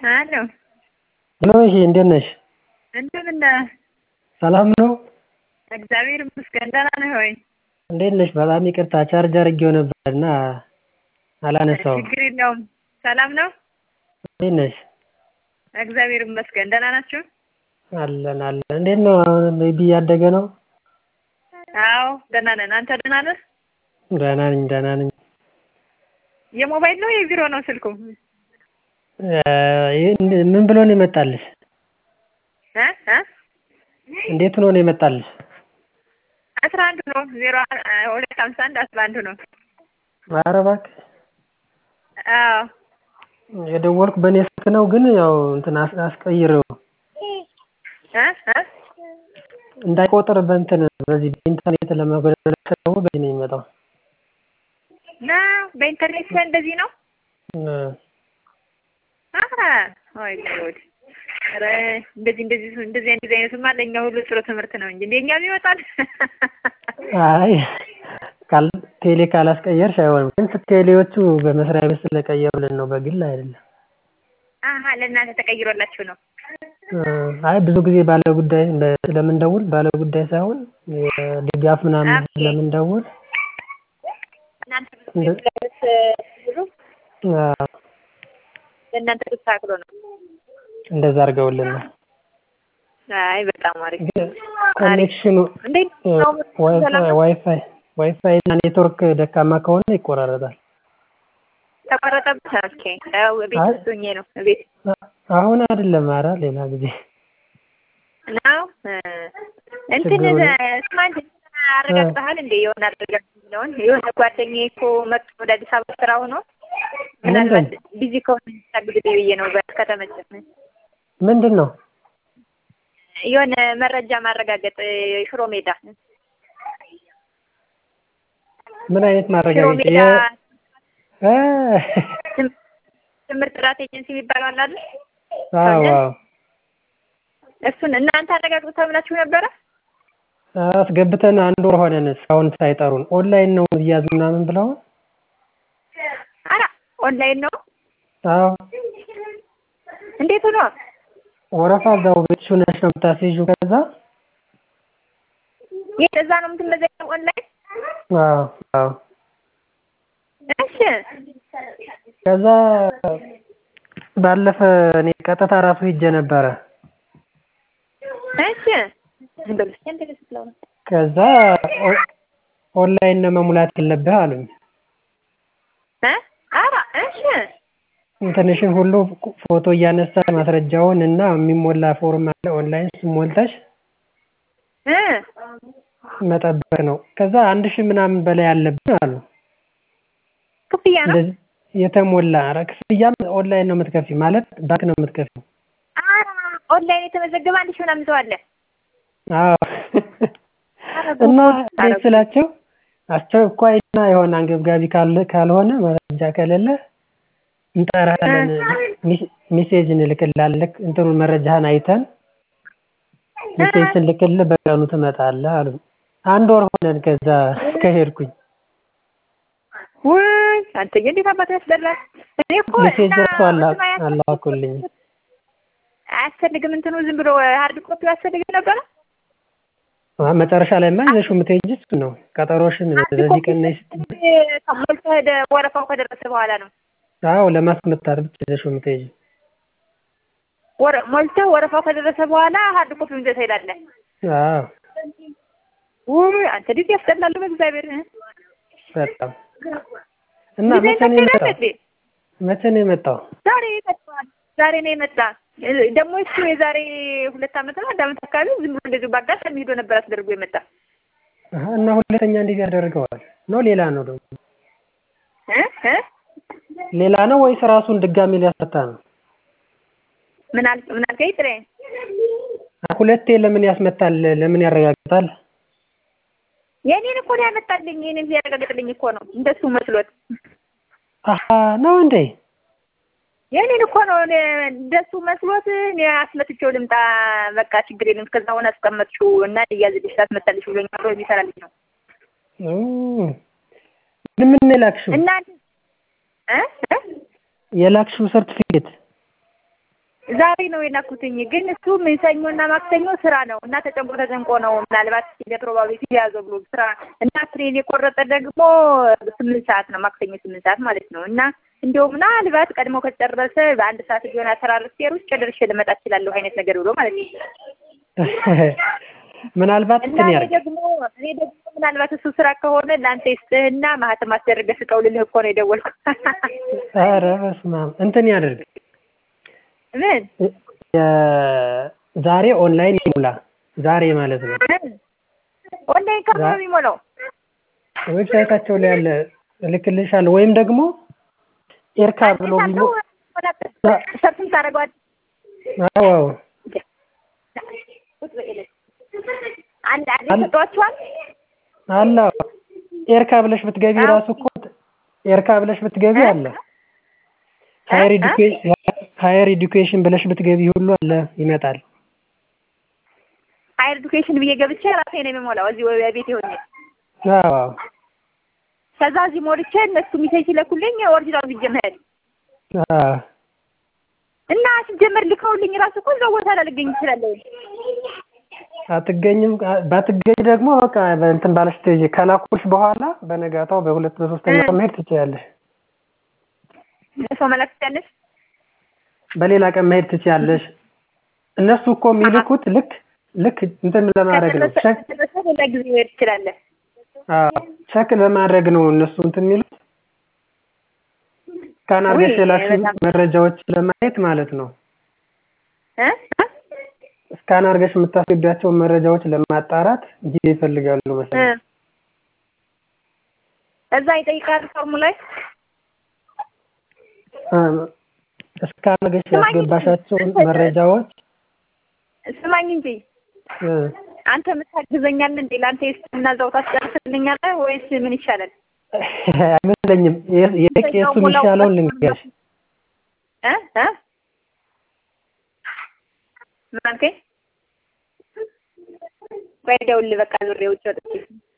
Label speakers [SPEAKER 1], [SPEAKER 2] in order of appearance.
[SPEAKER 1] አሎ
[SPEAKER 2] ሄሎ እሺ እንዴት ነሽ?
[SPEAKER 1] እንደምን ነህ?
[SPEAKER 2] ሰላም ነው?
[SPEAKER 1] እግዚአብሔር ይመስገን ደህና ነህ ወይ?
[SPEAKER 2] እንዴት ነሽ? በጣም ይቅርታ ቻርጅ አድርጌው ነበር እና አላነሳውም።
[SPEAKER 1] ችግር የለውም። ሰላም ነው?
[SPEAKER 2] እንዴት ነሽ?
[SPEAKER 1] እግዚአብሔር ይመስገን ደህና ናችሁ?
[SPEAKER 2] አለን አለን። እንዴት ነው አሁን ቤቢ እያደገ ነው?
[SPEAKER 1] አዎ ደህና ነን። አንተ ደህና ነህ?
[SPEAKER 2] ደህና ነኝ ደህና ነኝ።
[SPEAKER 1] የሞባይል ነው የቢሮ ነው ስልኩ?
[SPEAKER 2] ምን ብሎ ነው የመጣልሽ?
[SPEAKER 1] እ እ
[SPEAKER 2] እንዴት ሆኖ ነው የመጣልሽ?
[SPEAKER 1] አስራ አንዱ ነው ዜሮ ሁለት ሀምሳ አንድ አስራ አንዱ ነው።
[SPEAKER 2] ኧረ እባክህ
[SPEAKER 1] አዎ
[SPEAKER 2] የደወልኩ በእኔ ስልክ ነው ግን ያው እንትን አስቀይሬው
[SPEAKER 1] እ እ
[SPEAKER 2] እንዳይቆጥር በእንትን በዚህ በኢንተርኔት ለመጎደል ስለሆነ በዚህ ነው የሚመጣው።
[SPEAKER 1] ነው በኢንተርኔት ላይ እንደዚህ ነው? ኧረ ወይ ጉድ! ኧረ እንደዚህ እንደዚህ እንደዚህ እንደዚህ አይነቱማ ለእኛ ሁሉ ጥሩ ትምህርት ነው እንጂ እንደኛም ይወጣል።
[SPEAKER 2] አይ ካል ቴሌ ካላስቀየርሽ አይሆንም። ግን ቴሌዎቹ በመስሪያ ቤት ስለቀየሩልን ነው በግል አይደለም።
[SPEAKER 1] አሀ ለእናንተ ተቀይሮላችሁ ነው?
[SPEAKER 2] አይ ብዙ ጊዜ ባለ ጉዳይ ስለምንደውል ባለ ጉዳይ ሳይሆን የድጋፍ ምናምን ስለምንደውል
[SPEAKER 1] እናንተ ብዙ ጊዜ ስለምትብሉ ለእናንተ ተስተካክሎ ነው።
[SPEAKER 2] እንደዛ አድርገውልን ነው።
[SPEAKER 1] አይ በጣም አሪፍ።
[SPEAKER 2] ኮኔክሽኑ
[SPEAKER 1] እንዴት ነው?
[SPEAKER 2] ዋይፋይ ዋይፋይ እና ኔትወርክ ደካማ ከሆነ ይቆራረጣል።
[SPEAKER 1] ተቋረጠብህ? ኦኬ ያው ቤት ውስጥ ሆኜ ነው ቤት
[SPEAKER 2] አሁን አይደለም ኧረ ሌላ ጊዜ
[SPEAKER 1] ነው እንትን ስማንት አረጋግጠሃል እንዴ? የሆነ አረጋግጥ የሚለውን የሆነ ጓደኛዬ እኮ መጥቶ ወደ አዲስ አበባ ስራ ሆኖ ምናልባት ቢዚ ከሆነ ታግድ ብዬ ነው ከተመቸህ
[SPEAKER 2] ምንድን ነው
[SPEAKER 1] የሆነ መረጃ ማረጋገጥ ሽሮ ሜዳ
[SPEAKER 2] ምን አይነት
[SPEAKER 1] ሽሮ
[SPEAKER 2] ማረጋገጫ
[SPEAKER 1] ሜዳ
[SPEAKER 2] እ
[SPEAKER 1] ትምህርት ጥራት ኤጀንሲ የሚባለው አለ አይደል?
[SPEAKER 2] አዎ አዎ
[SPEAKER 1] እሱን እናንተ አረጋግጡ ተብላችሁ ነበረ?
[SPEAKER 2] አስገብተን አንድ ወር ሆነን እስካሁን ሳይጠሩን ኦንላይን ነው እያዝ ምናምን ብለው
[SPEAKER 1] ኧረ ኦንላይን ነው?
[SPEAKER 2] አዎ
[SPEAKER 1] እንዴት ሆኖ?
[SPEAKER 2] ወረፋ እዛው ቤትሽ ሆነሽ ነው የምታስይዥው ከዛ
[SPEAKER 1] የት እዛ ነው የምትመዘገበው ኦንላይን?
[SPEAKER 2] አዎ አዎ
[SPEAKER 1] እሺ
[SPEAKER 2] ከዛ ባለፈ እኔ ቀጥታ ራሱ ሄጄ ነበረ።
[SPEAKER 1] እሺ ዝም በሉ እስኪ አንተ ስትለው ነው።
[SPEAKER 2] ከዛ ኦንላይን ነው መሙላት ያለብህ አሉኝ።
[SPEAKER 1] እ ኧረ እሺ
[SPEAKER 2] እንትንሽን ሁሉ ፎቶ እያነሳሽ ማስረጃውን እና የሚሞላ ፎርም አለ ኦንላይን እሱን ሞልተሽ
[SPEAKER 1] እ
[SPEAKER 2] መጠበቅ ነው። ከዛ አንድ ሺህ ምናምን በላይ አለብን አሉ።
[SPEAKER 1] ክፍያ ነው?
[SPEAKER 2] እንደዚህ የተሞላ ኧረ ክፍያም ኦንላይን ነው የምትከፊው ማለት ባንክ ነው የምትከፊው።
[SPEAKER 1] ኧረ ኦንላይን የተመዘገበ አንድ ሺህ ምናምን ሰው አለ።
[SPEAKER 2] አዎ እና እንዴት ስላቸው አስቸኳይና የሆነ አንገብጋቢ ካለ ካልሆነ መረጃ ከሌለ እንጠራለን ሜሴጅ እንልክልሃለን ልክ እንትኑን መረጃህን አይተን ሜሴጅ ስንልክልህ በቀኑ ትመጣለህ አሉኝ። አንድ ወር ሆነን ከዛ ከሄድኩኝ
[SPEAKER 1] ውይ አንተዬ እንዴት አባትህ ያስጠላል። እኔ እኮ
[SPEAKER 2] ሜሴጅ
[SPEAKER 1] እና
[SPEAKER 2] ደርሶ አላ
[SPEAKER 1] እንትኑ አያስ-
[SPEAKER 2] አላኩልኝ።
[SPEAKER 1] አያስፈልግም እንትኑ ዝም ብሎ ሀርድ ኮፒ አያስፈልግም ነበረ?
[SPEAKER 2] አ- መጨረሻ ላይማ ይዘሽው የምትሄጂው እሱን ነው። ቀጠሮሽን በዚህ ቀን ነይ ስትይ
[SPEAKER 1] ሞልተህ ደ- ወረፋው ከደረሰ በኋላ ነው።
[SPEAKER 2] አዎ ለማስመታት ብቻ ይዘሽው የምትሄጂው።
[SPEAKER 1] ወረ ሞልተህ ወረፋው ከደረሰ በኋላ ሀርድ ኮፒ ይዘህ ትሄዳለህ።
[SPEAKER 2] አዎ
[SPEAKER 1] ውይ አንተ እንዴት ያስጠላሉ በእግዚአብሔር እ?
[SPEAKER 2] በጣም እና
[SPEAKER 1] ጊዜ
[SPEAKER 2] መቼ ነው የመጣው?
[SPEAKER 1] ታካሂዳለህ እንዴ?
[SPEAKER 2] መቼ ነው የመጣው?
[SPEAKER 1] ዛሬ ይመጣል። ዛሬ ነው የመጣ። ደግሞ እሱ የዛሬ ሁለት ዓመት ነው አንድ ዓመት አካባቢ ዝም ብሎ እንደዚሁ በአጋጣሚ ሄዶ ነበር አስደርጎ የመጣ
[SPEAKER 2] አሀ፣ እና ሁለተኛ እንዴት ያደርገዋል? ነው ሌላ ነው ደግሞ
[SPEAKER 1] እ እ
[SPEAKER 2] ሌላ ነው ወይስ ራሱን ድጋሚ ሊያስፈታ ነው?
[SPEAKER 1] ምን አል ምን አልከኝ ጥሬ?
[SPEAKER 2] ሁለቴ ለምን ያስመታል? ለምን ያረጋግጣል?
[SPEAKER 1] የኔን እኮ ነው ያመጣልኝ። የኔን ሲያረጋግጥልኝ እኮ ነው እንደሱ መስሎት።
[SPEAKER 2] አሀ ነው እንዴ?
[SPEAKER 1] የኔን እኮ ነው እኔ እንደሱ መስሎት እኔ አስመትቼው ልምጣ በቃ ችግር የለም እስከዛ ሆነ አስቀመጥሽው እና እያዝልሽ ታስመጣልሽ ብሎኛል ብሎ የሚሰራልኝ ነው
[SPEAKER 2] ኦ፣ ምን ምን ነው የላክሽው?
[SPEAKER 1] እና እ እ
[SPEAKER 2] የላክሽው ሰርቲፊኬት
[SPEAKER 1] ዛሬ ነው የላኩትኝ ግን እሱ ሰኞና ማክሰኞ ስራ ነው እና ተጨንቆ ተጨንቆ ነው ምናልባት ለፕሮባቢሊቲ የያዘው ብሎ ስራ እና ትሬን የቆረጠ ደግሞ ስምንት ሰዓት ነው ማክሰኞ ስምንት ሰዓት ማለት ነው እና እንዲያው ምናልባት ቀድሞ ከጨረሰ በአንድ ሰዓት ቢሆን አተራርፌ ሩጭ ደርሼ ልመጣ እችላለሁ አይነት ነገር ብሎ ማለት ነው።
[SPEAKER 2] ምናልባት
[SPEAKER 1] እና
[SPEAKER 2] እንትን
[SPEAKER 1] እኔ
[SPEAKER 2] ያድርግ
[SPEAKER 1] ደግሞ እኔ ደግሞ ምናልባት እሱ ስራ ከሆነ ለአንተ ይስጥህና ማህተም አስደርገህ ስጠው ልልህ እኮ ነው የደወልኩት።
[SPEAKER 2] ኧረ በስመ አብ እንትን ያድርግ
[SPEAKER 1] ምን
[SPEAKER 2] የ- ዛሬ ኦንላይን ይሙላ ዛሬ ማለት ነው
[SPEAKER 1] ኦንላይን ከምን ነው የሚሞላው?
[SPEAKER 2] ዌብሳይታቸው ላይ ያለ እልክልሻለሁ ወይም ደግሞ ኤርካ ብሎ ቢሞ
[SPEAKER 1] ሰርፍም ታደርገዋለህ።
[SPEAKER 2] አዎ አዎ
[SPEAKER 1] አንድ አንድ ሰጧችኋል።
[SPEAKER 2] አለ አዎ። ኤርካ ብለሽ ብትገቢ ራሱ እኮ ኤርካ ብለሽ ብትገቢ አለ ሃየር ኤዱኬሽን ሃየር ኤዱኬሽን ብለሽ ብትገቢ ሁሉ አለ ይመጣል።
[SPEAKER 1] ሃየር ኤዱኬሽን ብዬ ገብቼ ራሴ ነው የምሞላው እዚህ ወይ ቤቴ ሆኜ።
[SPEAKER 2] አዎ አዎ
[SPEAKER 1] ከዛ እዚህ ሞልቼ እነሱ ሚሴጅ ሲለኩልኝ ኦሪጂናል ይዤ መሄድ
[SPEAKER 2] አዎ
[SPEAKER 1] እና ሲጀመር ልከውልኝ ራሱ እኮ እዛው ቦታ ላይ ልገኝ እችላለሁ።
[SPEAKER 2] አትገኝም ባትገኝ ደግሞ በቃ በእንትን ባለሽ ትሄጂ ከላኩልሽ በኋላ በነጋታው በሁለት በሶስተኛው ቀን መሄድ ትችያለሽ።
[SPEAKER 1] ሰው መላክ ትችያለሽ።
[SPEAKER 2] በሌላ ቀን መሄድ ትችያለሽ። እነሱ እኮ የሚልኩት ልክ ልክ እንትን ለማድረግ ነው ቸክ
[SPEAKER 1] ከደረሰ ሌላ ጊዜ መሄድ ትችላለህ።
[SPEAKER 2] አዎ ቸክ ለማድረግ ነው እነሱ እንትን የሚሉት ስካን አድርገሽ
[SPEAKER 1] ውይ፣
[SPEAKER 2] የላክሽው
[SPEAKER 1] በጣም-
[SPEAKER 2] መረጃዎች ለማየት ማለት ነው።
[SPEAKER 1] እ?
[SPEAKER 2] ስካን አድርገሽ የምታስገቢያቸውን መረጃዎች ለማጣራት ጊዜ ይፈልጋሉ
[SPEAKER 1] እ።
[SPEAKER 2] መሰለኝ።
[SPEAKER 1] እዛ ይጠይቃል ፎርሙ ላይ
[SPEAKER 2] ስካን አድርገሽ
[SPEAKER 1] ስማኝ
[SPEAKER 2] ያስገባሻቸውን
[SPEAKER 1] እንጂ-
[SPEAKER 2] መረጃዎች
[SPEAKER 1] ስማኝ እንጂ
[SPEAKER 2] እ፣
[SPEAKER 1] አንተ የምታግዘኛል እንዴ? ለአንተ የስና እዛው ታስጨርስልኛለህ ወይስ ምን ይሻላል?
[SPEAKER 2] አይመስለኝም። የ- የቄሱ የሚሻለውን ልንገርሽ።
[SPEAKER 1] እ እ ምን አልከኝ? ቆይ ደውል በቃ ዙሬ ውጭ ወጥቼ